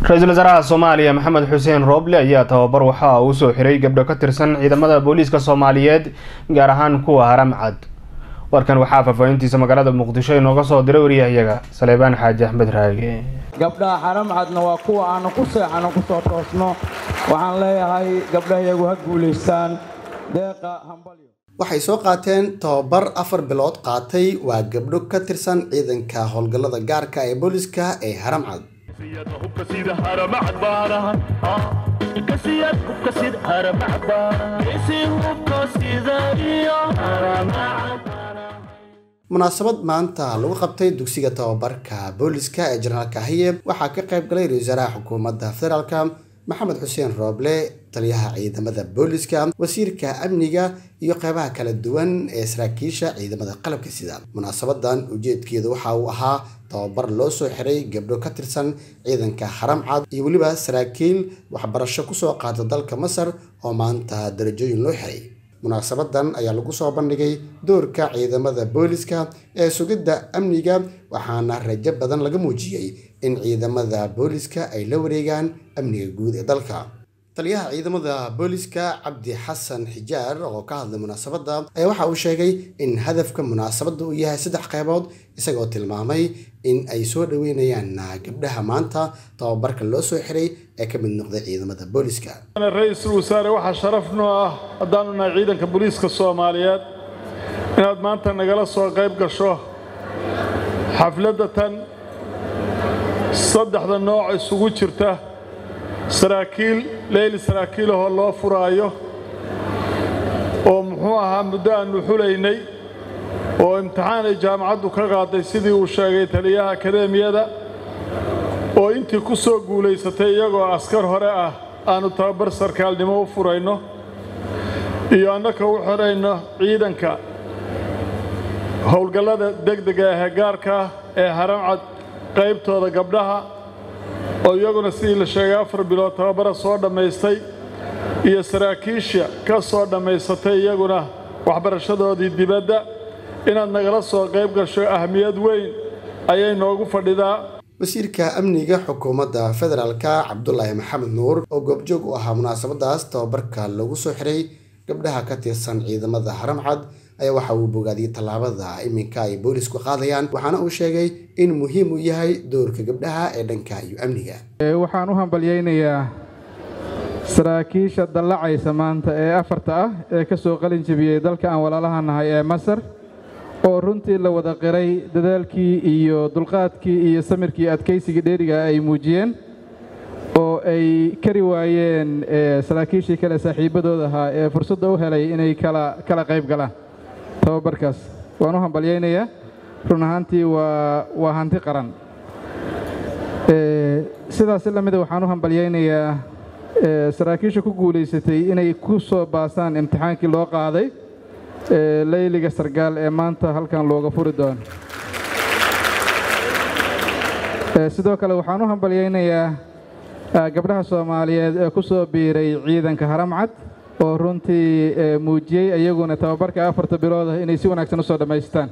ra-iisul wasaaraha soomaaliya maxamed xuseen rooble ayaa tababar waxa uu soo xiray gabdho ka tirsan ciidamada booliiska soomaaliyeed gaar ahaan kuwa haramcad warkan waxaa faahfaahintiisa magaalada muqdisho inooga soo diray waryahayaga saleebaan xaaji axmed raage gabdhaha xaramcadna waa kuwa aanu ku seexano kusoo toosno waxaan leeyahay gabdhahayagu ha guulaystaan deeqa hambalyo waxay soo qaateen tababar afar bilood qaatay waa gabdho ka tirsan ciidanka howlgallada gaarka ee booliska ee haramcad munaasabad maanta lagu qabtay dugsiga tababarka booliska ee jenaraal kahiye waxaa ka qayb galay ra-isul wasaaraha xukuumadda federaalka maxamed xuseen rooble taliyaha ciidamada booliska wasiirka amniga iyo qeybaha kala duwan ee saraakiisha ciidamada qalabka sida munaasabadan ujeedkeedu waxa uu ahaa tababar loo soo xiray gabdho ka tirsan ciidanka haramcad iyo weliba saraakiil waxbarasho kusoo qaata dalka masar oo maanta darajooyin loo xiray munaasabadan ayaa lagu soo bandhigay doorka ciidamada booliska ee sugidda amniga waxaana rajo badan laga muujiyey in ciidamada booliska ay la wareegaan amniga guud ee dalka taliyaha ciidamada booliska cabdi xasan xijaar oo ka hadlay munaasabadda ayaa waxa uu sheegay in hadafka munaasabadda uu yahay saddex qaybood isagoo tilmaamay in ay soo dhaweynayaan gabdhaha maanta tababarka loo soo xiray ee ka mid noqday ciidamada booliska ra-iisul wasaare waxaa sharaf noo ah haddaanu nahay ciidanka booliiska soomaaliyeed inaad maanta nagala soo qayb gasho xafladda tan saddexda nooc isugu jirta saraakiil leyli saraakiilahoo loo furaayo oo muxuu ahaa muddo aannu xulaynay oo imtixaan ay jaamacaddu ka qaaday sidii uu sheegay taliyaha akadeemiyada oo intii ku soo guulaysatay iyagoo askar hore ah aannu tababar sarkaalnimo u furayno iyo annaka u xidhayno ciidanka howlgallada degdega ahee gaarka ee haramcad qaybtooda gabdhaha oo iyaguna sidii la sheegay afar bilood tababara soo dhammaystay iyo saraakiisha ka soo dhammaysatay iyaguna waxbarashadoodii dibadda inaad nagala soo qayb gasho ahmiyad weyn ayay noogu fadhidaa wasiirka amniga xukuumadda federaalka cabdulaahi maxamed nuur oo goobjoog u ahaa munaasabadaas tababarka lagu soo xiray gabdhaha ka tirsan ciidamada haramcad ayaa waxa uu bogaadiyey tallaabada iminka ay boolisku qaadayaan waxaana uu sheegay in muhiim uu yahay doorka gabdhaha ee dhanka iyo amniga waxaan u hambalyaynayaa saraakiisha dallacaysa maanta ee afarta ah ee ka soo qalin jebiyey dalka aan walaalaha nahay ee masar oo runtii la wada qiray dadaalkii iyo dulqaadkii iyo samirkii adkaysigii dheeriga ay muujiyeen oo ay kari waayeen saraakiishii kale saaxiibbadooda ahaa ee fursadda u helay inay kala kala qayb galaan tababarkaas waan u hambalyaynayaa run ahaantii waa waa hanti qaran sidaasi la mida waxaan u hambalyaynayaa saraakiisha ku guulaysatay inay ku soo baasaan imtixaankii loo qaaday leyliga sargaal ee maanta halkan looga furi doono sidoo kale waxaan u hambalyaynayaa gabdhaha soomaaliyeed ee ku soo biiray ciidanka haramcad oo runtii muujiyey iyaguna tababarka afarta bilood ah inay si wanaagsan u soo dhammaystaan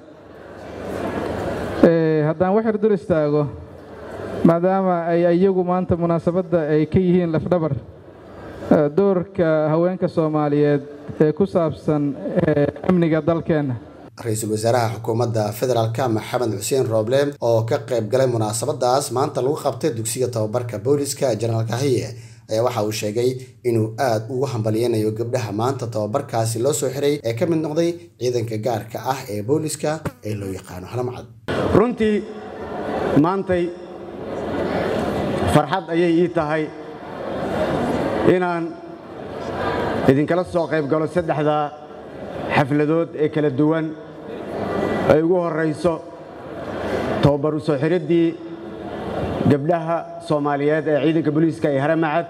haddaan waxyar dul istaago maadaama ay iyagu maanta munaasabadda ay ka yihiin lafdhabar doorka haweenka soomaaliyeed ee ku saabsan amniga dalkeenna ra-iisul wasaaraha xukuumadda federaalka maxamed xuseen rooble oo ka qayb galay munaasabadaas maanta lagu qabtay dugsiga tababarka booliska jenaraal kahiye ayaa waxa uu sheegay inuu aad ugu hambalyeynayo gabdhaha maanta tababarkaasi loo soo xiray ee ka mid noqday ciidanka gaarka ah ee booliska ee loo yaqaano halamcad runtii maantay farxad ayay ii tahay inaan idinkala soo qayb galo saddexda xafladood ee kala duwan ay ugu horrayso tababar u soo xiriddii gabdhaha soomaaliyeed ee ciidanka booliiska ee haramacad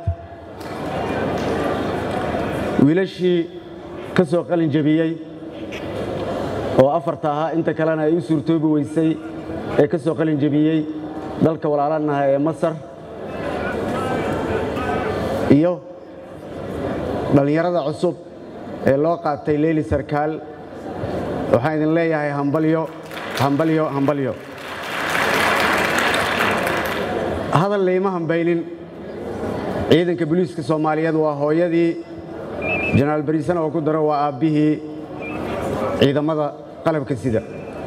wiilashii ka soo qalin jebiyey oo afarta ahaa inta kalena ay u suurtoobi weysay ee ka soo qalin jebiyey dalka walaalanaha ee masar iyo dhallinyarada cusub ee loo qaatay leyli sarkaal waxaan idin leeyahay hambalyo hambalyo hambalyo hadal layma hambaynin ciidanka booliiska soomaaliyeed waa hooyadii jenaraal bariisana oo ku daro waa aabbihii ciidamada qalabka sida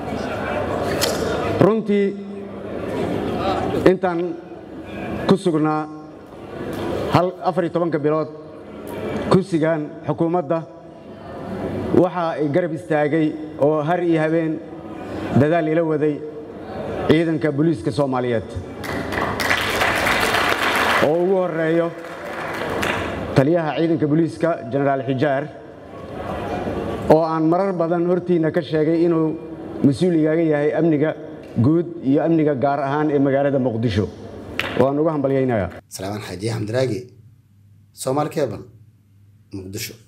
runtii intaan ku sugnaa afar iyo tobanka bilood kursigan xukuumadda waxa ay garab istaagay oo har iyo habeen dadaal ila waday ciidanka booliiska soomaaliyeed oo ugu horeeyo taliyaha ciidanka booliiska jenaraal xijaar oo aan marar badan hortiinna ka sheegay inuu mas-uul igaaga yahay amniga guud iyo amniga gaar ahaan ee magaalada muqdisho waan uga hambalyaynayaa salaamaan xaaji xamdiraagi soomaali kebal muqdisho